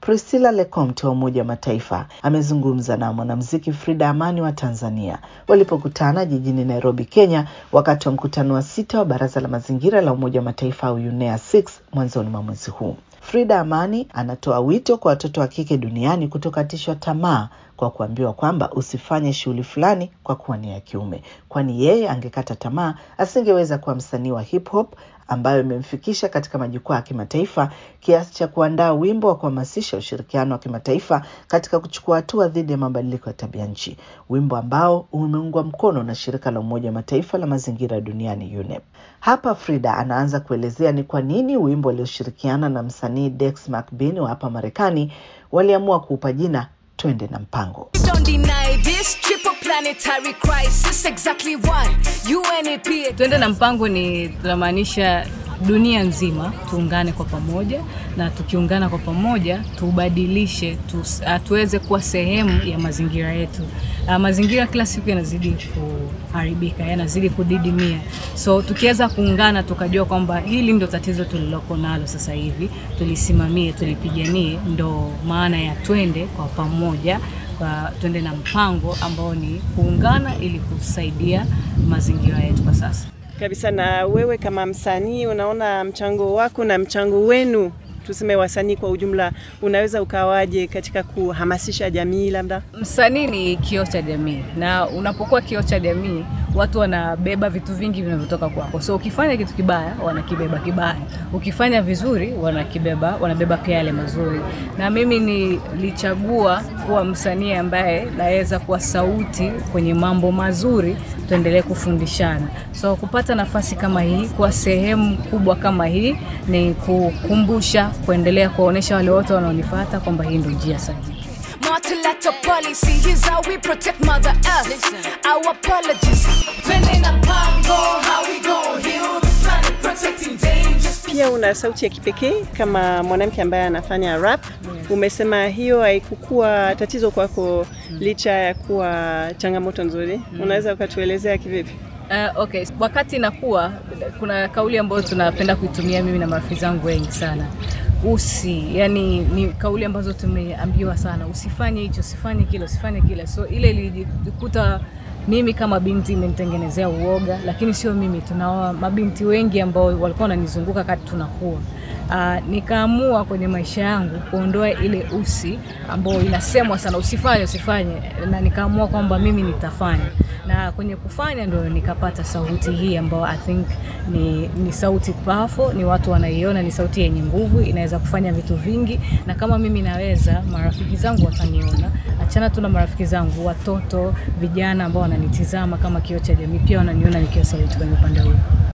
Priscilla Lecomte wa Umoja wa Mataifa amezungumza na mwanamuziki Frida Amani wa Tanzania walipokutana jijini Nairobi, Kenya, wakati wa mkutano wa sita wa Baraza la Mazingira la Umoja wa Mataifa au UNEA 6 mwanzoni mwa mwezi huu. Frida Amani anatoa wito kwa watoto wa kike duniani kutokatishwa tamaa kwa kuambiwa kwamba usifanye shughuli fulani kwa kuwa ni ya kiume, kwani yeye angekata tamaa asingeweza kuwa msanii wa hip hop ambayo imemfikisha katika majukwaa ya kimataifa kiasi cha kuandaa wimbo wa kuhamasisha ushirikiano wa kimataifa katika kuchukua hatua dhidi ya mabadiliko ya tabia nchi, wimbo ambao umeungwa mkono na shirika la Umoja wa Mataifa la mazingira duniani UNEP. Hapa Frida anaanza kuelezea ni kwa nini wimbo alioshirikiana na msanii Dex McBean wa hapa Marekani waliamua kuupa jina Twende na Mpango. Don't deny this triple planetary crisis exactly what UNEP Twende na mpango ni tunamaanisha dunia nzima tuungane kwa pamoja, na tukiungana kwa pamoja tubadilishe tu, uh, tuweze kuwa sehemu ya mazingira yetu. Uh, mazingira kila siku yanazidi kuharibika, yanazidi kudidimia, so tukiweza kuungana tukajua kwamba hili ndo tatizo tuliloko nalo sasa hivi, tulisimamie, tulipiganie, ndo maana ya twende kwa pamoja kwa twende na mpango ambao ni kuungana ili kusaidia mazingira yetu kwa sasa kabisa. Na wewe kama msanii, unaona mchango wako na mchango wenu, tuseme wasanii kwa ujumla, unaweza ukawaje katika kuhamasisha jamii? Labda msanii ni kioo cha jamii, na unapokuwa kioo cha jamii watu wanabeba vitu vingi vinavyotoka kwako. So ukifanya kitu kibaya, wanakibeba kibaya, ukifanya vizuri, wanakibeba wanabeba pia yale mazuri. Na mimi nilichagua kuwa msanii ambaye naweza kuwa sauti kwenye mambo mazuri, tuendelee kufundishana. So kupata nafasi kama hii, kuwa sehemu kubwa kama hii, ni kukumbusha, kuendelea kuwaonyesha wale wote wanaonifuata kwamba hii ndio njia sahihi. multilateral policy here's how we protect mother earth our apologies Twende na mpango how we gon' heal the planet protecting dangerous pia una sauti ya kipekee kama mwanamke ambaye anafanya rap. Umesema hiyo haikukuwa tatizo kwako licha ya kuwa changamoto nzuri. Unaweza ukatuelezea kivipi? Uh, okay, wakati nakuwa kuna kauli ambayo tunapenda kuitumia mimi na marafiki zangu wengi sana usi yani ni kauli ambazo tumeambiwa sana, usifanye hicho, usifanye kile, usifanye kile. So ile ilijikuta mimi kama binti imenitengenezea uoga, lakini sio mimi, tuna mabinti wengi ambao walikuwa wananizunguka wakati tunakuwa Uh, nikaamua kwenye maisha yangu kuondoa ile usi ambayo inasemwa sana usifanye usifanye, na nikaamua kwamba mimi nitafanya, na kwenye kufanya ndo nikapata sauti hii ambayo I think ni, ni sauti powerful, ni watu wanaiona, ni sauti yenye nguvu, inaweza kufanya vitu vingi, na kama mimi naweza, marafiki zangu wataniona. Achana tu na marafiki zangu, watoto, vijana ambao wananitizama kama kioo cha jamii, pia wananiona nikiwa sauti kwenye upande huu.